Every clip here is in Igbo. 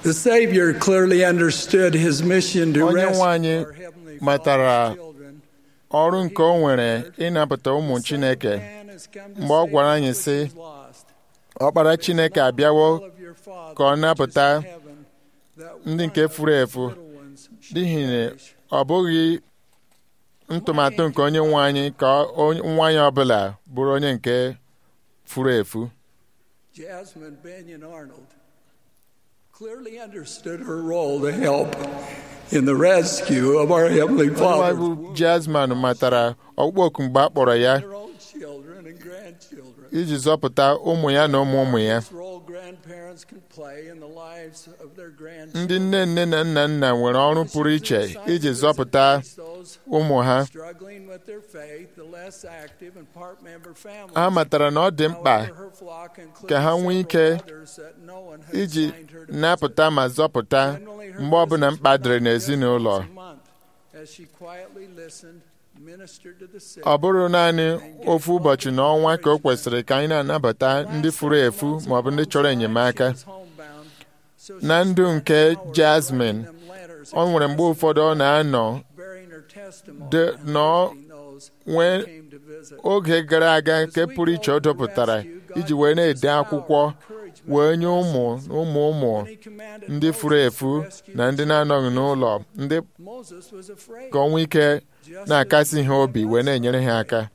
The Savior clearly understood his mission to Onye rescue nwe anyị our heavenly matara fallen children. ọrụ nke o nwere ịnapụta ụmụ Chineke Man has come to mgbe ọ save gwara that anyị which sị is lost. ọkpara Chineke abịawo All of your Father ka ọ which is napụta in heaven, that ndị one nke of furu these efu little ones should n'ihi na perish. ọ bụghị ntụmatụ nke onye nwe anyị ka onye- nwa ya ọbụla bụrụ onye nke furu efu Jasmine Benyon Arnold clearly understood her role to help in the rescue of our Heavenly onye nwe anyị Father. bụ Jasmine matara ọkpụkpọ oku mgbe a kpọrọ ya Their own children and grandchildren. iji zọpụta ụmụ ya na ụmụ ụmụ ya This role grandparents can play in the lives of their ndị grandchildren. nne nne na nna nna nwere ọrụ pụrụ iche iji zọpụta Those ụmụ ha struggling with their faith, the less active and part member families. ha matara na ọ dị mkpa However, her flock included ka ha nwee ike several others that no one had iji assigned her to visit. napụta ma zọpụta Generally, her mgbe ọbụla visits mkpa were dịrị not just n'ezinụlọ once a month, as she quietly listened, ministered to the sick, ọ bụrụ naanị ofu ụbọchị n'ọnwa ka o kwesịrị ka anyị na-anabata ndị furu efu ma ọ bụ ndị chọrọ enyemaka na ndụ nke Jasmine ọ nwere mgbe ụfọdụ ọ na-anọ de- nọ nwee oge gara aga nke pụrụ iche ọ dọpụtara iji wee na-ede akwụkwọ wee nye ụmụ na ụmụ ụmụ ndị furu efu na ndị na-anọghị n'ụlọ ndị ka ọ nwee ike na-akasi ha obi wee na-enyere ha aka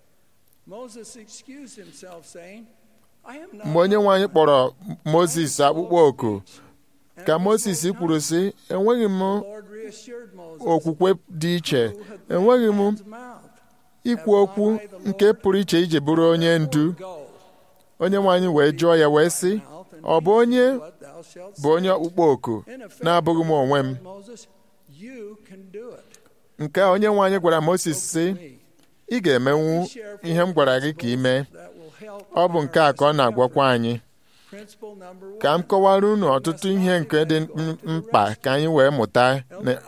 mgbe onye nwe anyị kpọrọ Mozis akpụkpọ oku ka Mozis kwuru sị enweghị m okwukwe dị iche enweghị m ikwu okwu nke pụrụ iche iji bụrụ onye ndu onye nwe anyị wee jụọ ya wee sị ọ bụ onye bụ onye ọkpụkpọ oku na-abụghị m onwe m nke a onye nwe anyị gwara Mozis sị ị ga-emenwu ihe m gwara gị ka ị mee ọ bụ nke a ka ọ na-agwakwa anyị ka m kọwara unu ọtụtụ ihe nke dị m- mkpa ka anyị wee mụta na-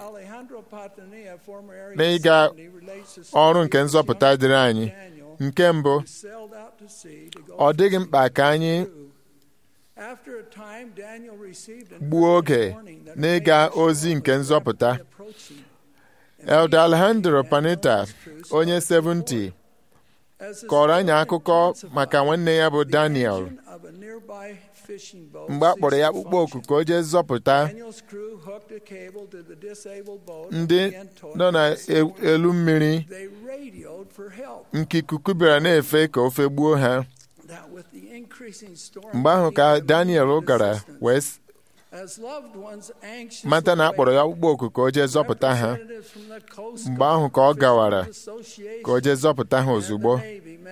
n'ịga ọrụ nke nzọpụta dịrị anyị nke mbụ ọ dịghị mkpa ka anyị gbuo oge n'ịga ozi nke nzọpụta Elder Alejandro Panetta onye 70 kọrọ anyị akụkọ maka nwanne ya bụ Daniel mgbe a kpọrọ ya akpụkpọ oku ka o jee zọpụta ndị nọ n'elu mmiri nke ikuku bịara na-efe ka ofe gbuo ha mgbe ahụ ka Daniel gara wee s- mata na a kpọrọ ya akpụkpọ oku ka o jee zọpụta ha mgbe ahụ ka ọ gawara ka o jee zọpụta ha ozugbo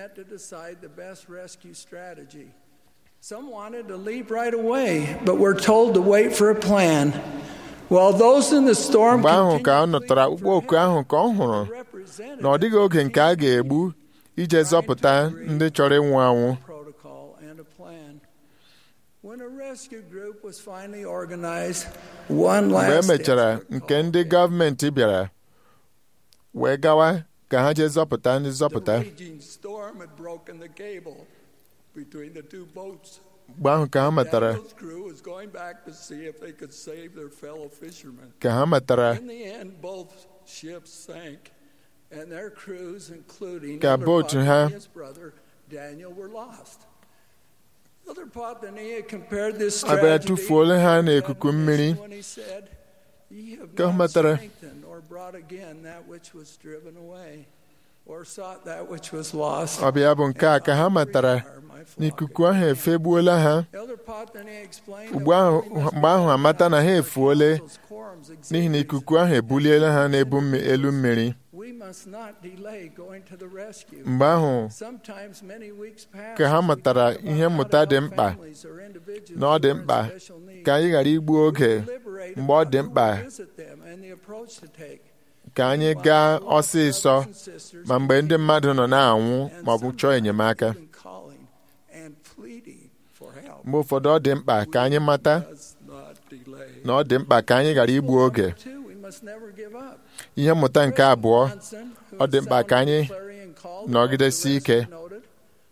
Some wanted to leave right away, but were told to wait for a plan. While those in the storm mgbe ahụ ka ọ continued to nụtara leave akpụkpọ oku ahụ ka ọ hụrụ represented na ọ dịghị oge nke a ga-egbu ije zọpụta ndị chọrọ ịnwụ anwụ protocol and a plan. When a rescue group was finally organized, one mgbe e last mechara effort nke ndị gọọmenti bịara wee gawa ka ha jee zọpụta ndị zọpụta The raging storm had broken the cable between the two boats. mgbe ahụ ka ha matara Daniel's crew was going back to see if they could save their fellow fishermen. ka ha matara In the end, both ships sank, and their crews, including Ka Elder bootu ha- Potania and his brother Daniel, were lost. Elder Potania compared this abịa tragedy tụfuola ha to n'ikuku mmiri when he said, "Ye have Ka ha not matara strengthened or brought again that which was driven away, or sought that which was lost." ọ bịa bụ nke a ka ha matara n'ikuku ahụ efegbuola ha Elder Potania explained ugbu ahụ mgbe ahụ amata na ha efuole n'ihi na ikuku ahụ ebuliela ha n'ebu mmi- elu mmiri We must not delay going to the rescue. mgbe ahụ Sometimes many weeks pass ka ha as we matara think ihe about mmụta how dị our mkpa families or individuals na ọ dị who are in mkpa special need ka anyị ghara igbu oge deliberate mgbe ọ about dị who mkpa will visit them and the approach to take. ka anyị gaa ọsịsọ ma mgbe ndị mmadụ nọ na-anwụ ma ọ bụ chọọ enyemaka Even calling and pleading for help mgbe ụfọdụ ọ dị mkpa ka anyị mata does not delay. na ọ dị mkpa ka anyị ghara igbu oge Two, we must never give up. ihe mmụta nke abụọ Johnson, who ọ dị mkpa ka anyị sounded clarion call nọgidesi about the ike rescue, noted, "Our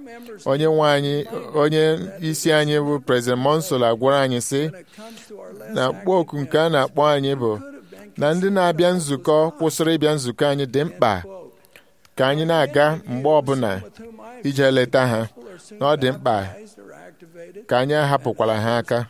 onye nwe anyị onye isi anyị bụ President Monsola gwara anyị sị na mkpọoku nke a na-akpọ anyị bụ na ndị na-abịa nzukọ kwụsịrị ịbịa nzukọ anyị dị mkpa ka anyị na-aga mgbe ọbụla ije leta ha na ọ dị mkpa ka anyị ahapụkwala ha aka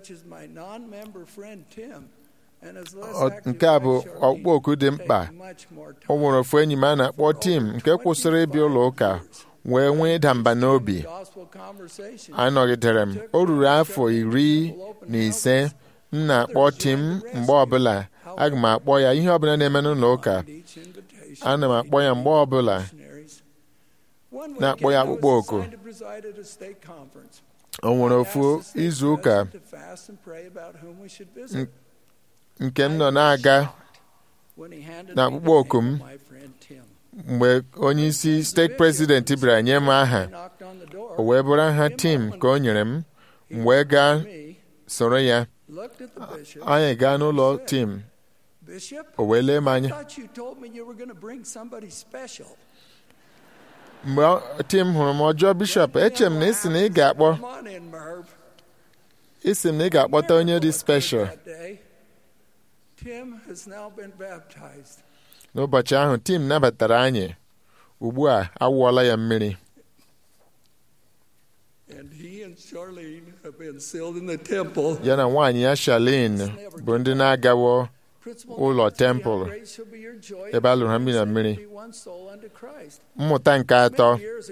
nke a bụ ọkpụkpọ oku dị mkpa o nwere ofu enyi m a na-akpọ tim nke kwụsịrị ịbịa ụlọ ụka wee nwee ịda mba n'obi anọgidere m o ruru afọ iri na ise m na-akpọ tim mgbe ọbụla aga m akpọ ya ihe ọbụla na-eme n'ụlọ ụka ana m akpọ ya mgbe ọbụla na-akpọ ya akpụkpọ oku o nwere ofu izu ụka nke m nọ na-aga na akpụkpọ oku m mgbe onye isi steeti prezidenti bịara nye m aha o wee bụrụ aha tim ka o nyere m m wee gaa soro ya anyị gaa n'ụlọ tim o wee lee m anya mgbe tim hụrụ m ọjọọ bishọp eche m na isi na ị ga-akpọ isi m na ị ga-akpọta onye dị speshal n'ụbọchị ahụ tim nabatara anyị ugbu a awụọla ya mmiri ya na nwaanyị ya Charlene bụ ndị na-agawo ụlọ tempụl ebe a lụrụ ha mmiri na mmiri mmụta nke atọ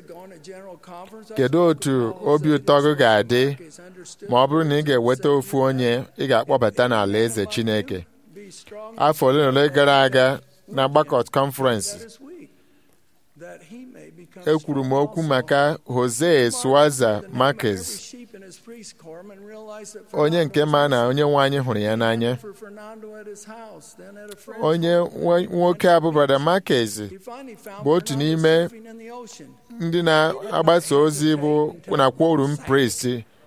kedu otu obi ụtọ gị ga-adị ma ọ bụrụ na ị ga-eweta ofu onye ị ga-akpọbata n'ala eze Chineke afọ ole na ole gara aga na gbakọt kọnferensị ekwuru m okwu maka Jose Suaza Marquez onye nke ma na onye nwe anyị hụrụ ya n'anya onye nwoke a bụ Brother Marquez bụ otu n'ime ndị na-agbasa ozi bụ na quorum priest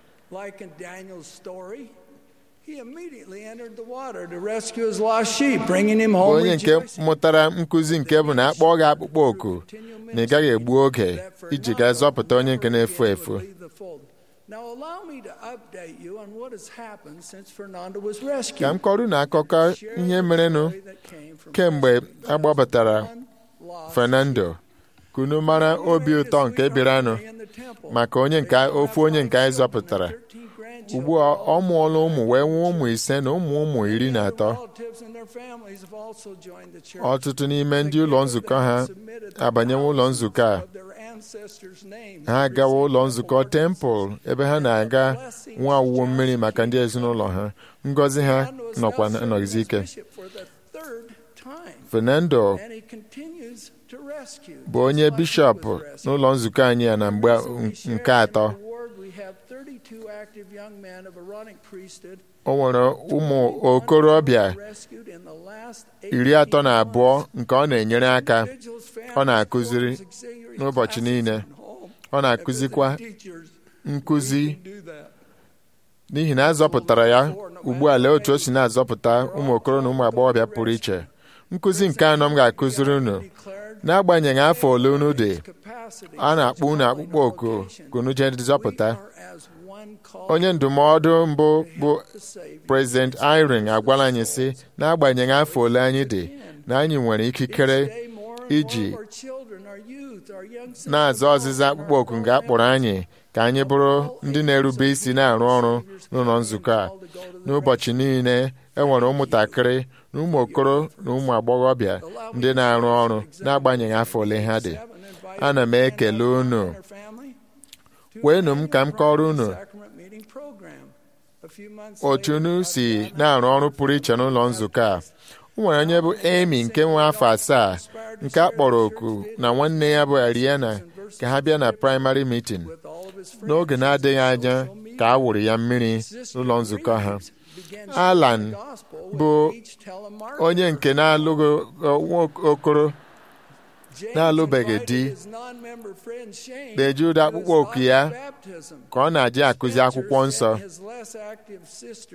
onye nke mụtara nkụzi nke bụ na akpọ gị akpụkpọ oku na ị gaghị egbu oge iji gaa zọpụta onye nke na-efu efu ka m kọrọ na akụkọ ihe merenụ kemgbe agbapụtara Fernando kunu mara obi ụtọ nke bịaranụ maka onye nke ofu onye nke anyị zọpụtara ugbu a ọ mụọla ụmụ wee nwee ụmụ ise na ụmụ ụmụ iri na atọ ọtụtụ n'ime ndị ụlọ nzukọ ha abanyewo ụlọ nzukọ a ha agawa ụlọ nzukọ tempụl ebe ha na-aga nwa awụwo mmiri maka ndị ezinụlọ ha ngọzi ha nọkwa nọgizi ike Fernando bụ onye bishọp n'ụlọ nzukọ anyị ya na mgbe nke atọ o nwere ụmụ okorobịa iri atọ na abụọ nke ọ na-enyere aka ọ na-akụziri n'ụbọchị niile ọ na-akụzikwa nkụzi n'ihi na azọpụtara ya ugbu a lee otu o si na-azọpụta ụmụ okoro na ụmụ agbọghọbịa pụrụ iche nkụzi nke anọ m ga-akụziri unu n'agbanyeghị afọ ole unu dị a na-akpọ unu akpụkpọ oku ka unu jee zọpụta onye ndụmọdụ mbụ bụ prezident Irene agwala anyị sị n'agbanyeghị afọ ole anyị dị na anyị nwere ikikere iji na-aza ọzịza akpụkpọ oku nga akpọrọ anyị ka anyị bụrụ ndị na-erube isi na-arụ ọrụ n'ụlọ nzukọ a n'ụbọchị niile enwere ụmụntakịrị na ụmụ okoro na ụmụ agbọghọbịa ndị na-arụ ọrụ n'agbanyeghị afọ ole ha dị ana m ekele unu kweenụ m ka m kọrọ unu otu unu si na-arụ ọrụ pụrụ iche n'ụlọ nzukọ a o nwere onye bụ Amy nke nwe afọ asaa nke a kpọrọ oku na nwanne ya bụ Ariana ka ha bịa na praịmarị mitin n'oge na-adịghị anya ka a wụrụ ya mmiri n'ụlọ nzukọ ha Alan bụ onye nke na-alụghị okoro na-alụbeghị di na-eji ụdị akpụkpọ oku ya ka ọ na-adị akụzi akwụkwọ nsọ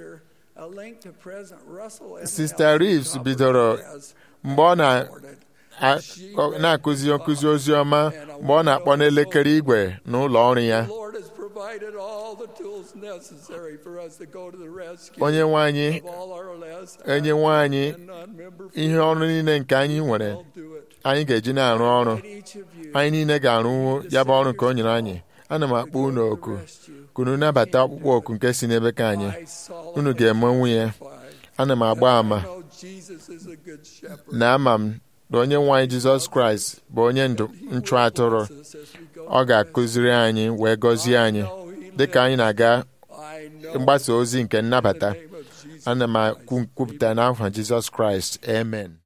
Sista Reeves bidoro mgbe ọ na-akụzi nkụzi ozi ọma mgbe ọ na-akpọ n'elekere igwe n'ụlọ ọrụ ya onye nwe anyị enye nwe anyị ihe ọrụ niile nke anyị nwere anyị ga-eji na-arụ ọrụ anyị niile ga-arụwu ya bụ ọrụ nke o nyere anyị ana m akpọ unu oku kunu nabata ọkpụkpọ oku nke si n'ebe ka anyị unu ga-eme nwunye ana m agba ama na ama m na onye nwe anyị jizọs kraịst bụ onye nchụ atụrụ ọ ga-akụziri anyị wee gọzie anyị dịka anyị na-aga mgbasa ozi nke nnabata ana m kwupụta n'aha jizọs kraịst amen